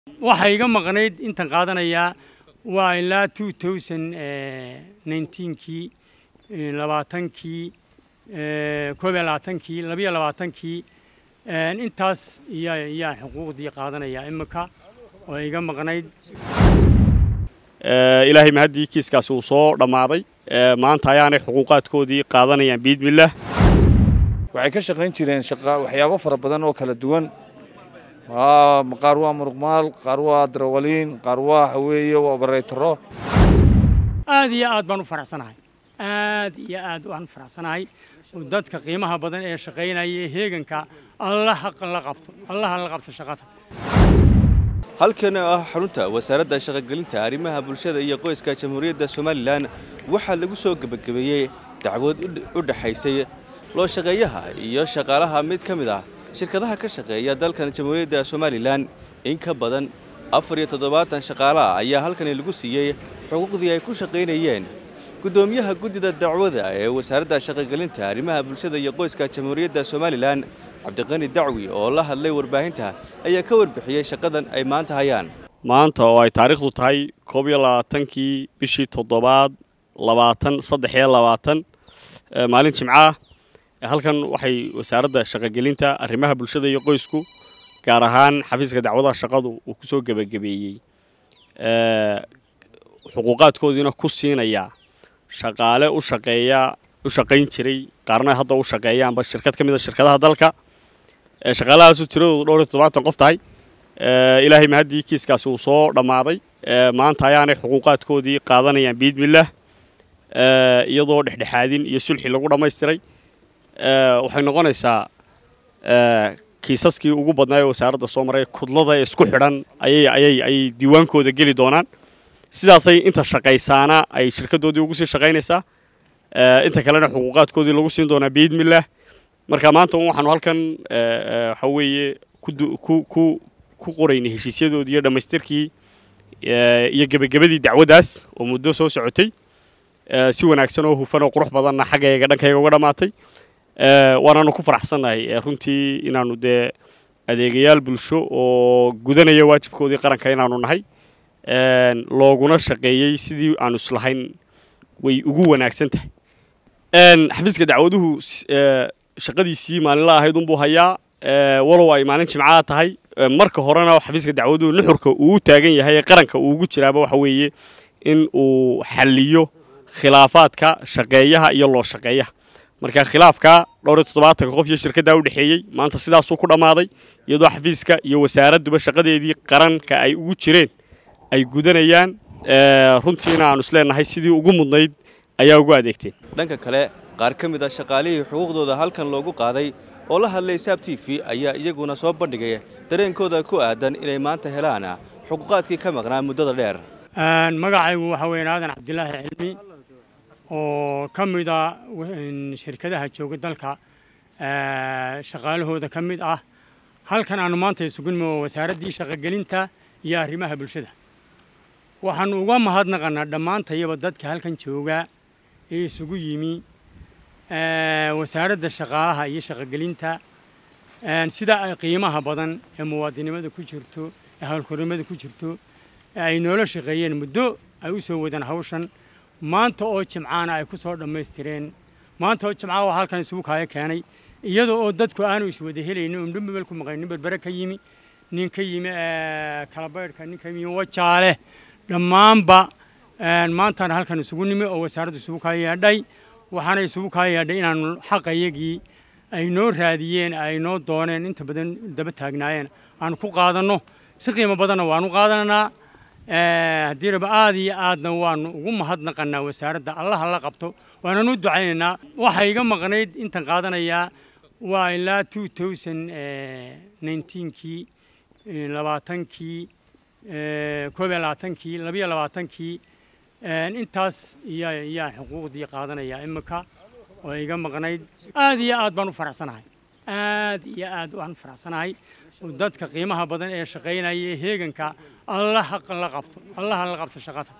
waxaa iga maqnayd intan qaadanayaa waa ilaa two thousand nineteenkii labaatankii koob iyo labaatankii labiyo labaatankii intaas iyaa iyaa xuquuqdii qaadanayaa imika oo iga maqnayd ilaahay mahaddii kiiskaasi uu soo dhammaaday maanta ayaanay xuquuqaadkoodii qaadanayaan biidmillaah waxay ka shaqayn jireen waxyaabo fara badan oo kala duwan qaar waa muruqmaal qaar waa darawaliin qaar waa waxa weeye waa bareytaro aad iyo aad baan u faraxsanahay aad iyo aad waan u faraxsanahay dadka qiimaha badan ee shaqaynaya ee heeganka allaha la qabto allaha la qabto shaqada halkan oo ah xarunta wasaaradda shaqogelinta arrimaha bulshada iyo qoyska jamhuuriyadda somalilan waxaa lagu soo gebagabeeyey dacwad u dhexaysay loo shaqeeyaha iyo shaqaalaha mid ka mid ah shirkadaha ka shaqeeya dalkan jamhuuriyadda somalilan in ka badan afar iyo toddobaatan shaqaalaha ayaa halkani lagu siiyey xuquuqdii ay ku shaqaynayeen guddoomiyaha guddida dacwada ee wasaaradda shaqogelinta arrimaha bulshada iyo qoyska jamhuuriyadda somalilan cabdiqani dacwi oo la hadlay warbaahinta ayaa ka warbixiyey shaqadan ay maanta hayaan maanta oo ay taariikhdu tahay koob iyo labaatankii bishii toddobaad labaatan saddex iyo labaatan maalin jimcaah halkan waxay wasaaradda shaqogelinta arrimaha bulshada iyo qoysku gaar ahaan xafiiska dacwadaha shaqadu uu ku soo gebagabeeyey xuquuqaadkoodiina ku siinayaa shaqaale u shaqeeya u shaqayn jiray qaarna hadda u shaqeeyaanba shirkad ka mid a shirkadaha dalka shaqaalahaasu tiradoodu dhowr iyo toddobaatan qof tahay ilaahay mahaddii kiiskaasi uu soo dhammaaday maanta ayaanay xuquuqaadkoodii qaadanayaan biidmillaah iyadoo dhexdhexaadin iyo sulxi lagu dhammaystiray waxay noqonaysaa kiisaskii ugu badnaa ee wasaaradda soo maray kudlada ee isku xidhan ayay ayay ayay diiwaankooda geli doonaan sidaasay inta shaqaysaana ay shirkaddoodii ugu sii shaqaynaysaa inta kalena xuquuqaadkoodii lagu siin doonaa biidmillaah marka maanta waxaanu halkan waxa weeye ku ku qoraynay heshiisyadoodii iyo dhammaystirkii iyo gebagabadii dacwaddaas oo muddo soo socotay si wanaagsan oo hufan oo qurux badanna xaggayga dhankayga uga dhammaatay waanaanu ku faraxsannahay runtii inaannu dee adeegayaal bulsho oo gudanaya waajibkoodii qaranka inaanu nahay looguna shaqeeyey sidii aanu islahayn way ugu wanaagsan tahay xafiiska dacwaduhu shaqadiisii maalinla ahayd unbuu hayaa walow ay maalin jimcaa tahay marka horena xafiiska dacwaduhu nuxurka uu u taagan yahay ee qaranka uu ugu jiraaba waxa weeye in uu xalliyo khilaafaadka shaqeeyaha iyo loo shaqeeyaha marka khilaafka dhowr iyo toddobaatanka qof iyo shirkaddaa u dhexeeyey maanta sidaasuu ku dhammaaday iyadoo xafiiska iyo wasaaradduba shaqadeedii qaranka ay ugu jireen ay gudanayaan runtiina aanu isleenahay sidii ugu mudnayd ayaa ugu adeegteen dhanka kale qaar ka mid a shaqaalihii xuquuqdooda halkan loogu qaaday oo la hadlay saab t v ayaa iyaguna soo bandhigay dareenkooda ku aadan inay maanta helaan xuquuqaadkii ka maqnaa muddada dheer magacaygu waxaa weyn aadan cabdilaahi cilmi oo ka mid a shirkadaha jooga dalka shaqaalahooda ka mid ah halkan aanu maanta isugunimo wasaaraddii shaqogelinta iyo arrimaha bulshada waxaanu uga mahadnaqanaa dhammaantayaba dadka halkan jooga ee isugu yimi wasaaradda shaqaalaha iyo shaqogelinta sida ay qiimaha badan ee muwaadinimada ku jirto ee howlkornimada ku jirto ee ay noola shaqeeyeen muddo ay u soo wadaan hawshan maanta oo jimcaana ay ku soo dhammaystireen maanta oo jimcaha waa halkan isugu kaayo keenay iyada oo dadku aanu iswada helaynin un dhumabel ku maqan nin berbere ka yimi nin ka yimi kalabaydhka nin ka yimi wajaale dhammaanba maantaan halkan isugu nimi oo wasaaraddu isugu kaa yeedhay waxaana isugu kaa yeedhay inaanu xaqayagii ay noo raadiyeen ay noo dooneen inta badan daba taagnaayeen aanu ku qaadanno si qiimo badanna waanu qaadananaa haddii raba aad iyo aadna waanu ugu mahadnaqanaa wasaaradda allaha la qabto waananu ducaynaynaa waxaa iga maqnayd intan qaadanayaa waa ilaa two thousand nineteenkii labaatankii koob iyo labaatankii labiyo labaatankii intaas iyaa iyaa xuquuqdii qaadanayaa imika oo iga maqnayd aad iyo aad baan u faraxsanahay aad iyo aad waan u faraxsanahay dadka qiimaha badan ee shaqaynaya ee heeganka allaha la qabto allaha la qabto shaqada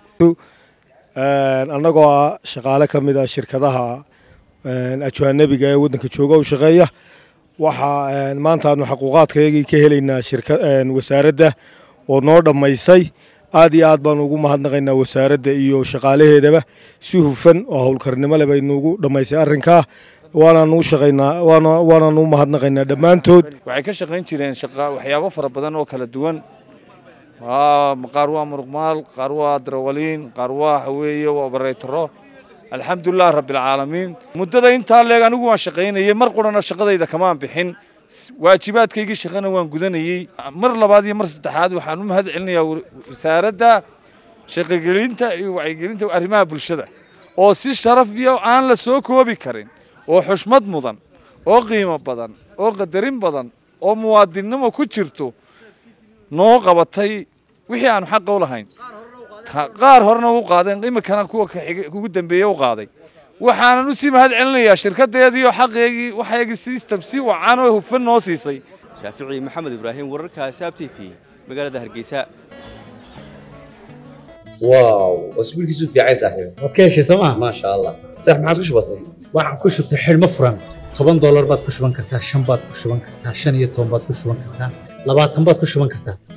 annagoo ah shaqaale ka mid a shirkadaha ajwaanabiga ee waddanka jooga u shaqeeya waxaa maanta aanu xaquuqaadkayagii ka helaynaa wasaaradda oo noo dhammaysay aad iyo aad baanu ugu mahadnaqaynaa wasaaradda iyo shaqaalaheedaba si hufan oo howlkarnimo leh bay nuugu dhammaysay arrinkaa waanaanu u shaqaynaa waana waanaanu u mahadnaqaynaa dhammaantood waxay ka shaqayn jireen shaqa waxyaabo fara badan oo kala duwan Waa- qaar waa muruqmaal qaar waa darawaliin qaar waa waxa weeye waa obareetaro alxamdulilah rabbilcaalamiin muddada intaa leeg anigu waan shaqaynayay mar qurana shaqadayda kamaan bixin S- waajibaadkaygii shaqana waan gudanayey mar labaad iyo mar saddexaad waxaan u mahad celinayaa wa- wasaaradda shaqagelinta iyo wacyigelinta arrimaha bulshada oo si sharaf iyo aan la soo koobi karin oo xushmad mudan oo qiimo badan oo qadarin badan oo muwaadinnimo ku jirto noo qabatay wixii aanu xaqa u lahayn Ta- qaar horena u qaadeen iminkana kuwa ka xigay- ugu dambeeye u qaaday waxaanan u sii mahad celinayaa shirkadeedii oo xaqeegii waxaygii system si wacan oo hufan noo siisay shaafici maxamed ibraahim wararka saab t v magaalada hargeysa واو اسبوعك في عايز صاحبي waad ka heshay sooma ما شاء الله صح ما عاد كش بسيط waxaan ku shubtay xidhmo furan toban doolar baad ku shuban kartaa shan baad ku shuban kartaa shan iyo toban baad ku shuban kartaa labaatan baad ku shuban kartaa